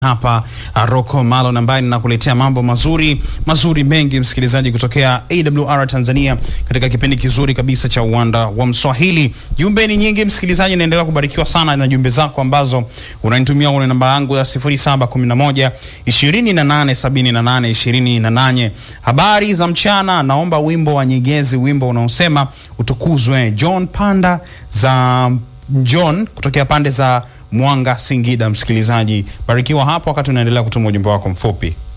hapa Rocco Malon ambaye ninakuletea mambo mazuri mazuri mengi, msikilizaji, kutokea AWR Tanzania katika kipindi kizuri kabisa cha uwanda wa Mswahili. Jumbe ni nyingi, msikilizaji, naendelea kubarikiwa sana na jumbe zako ambazo unanitumia kwenye namba yangu ya 0711 2878 28. Habari za mchana, naomba wimbo wa Nyegezi, wimbo unaosema utukuzwe. John Panda za John kutokea pande za Mwanga, Singida. Msikilizaji, barikiwa hapo wakati unaendelea kutuma ujumbe wako mfupi.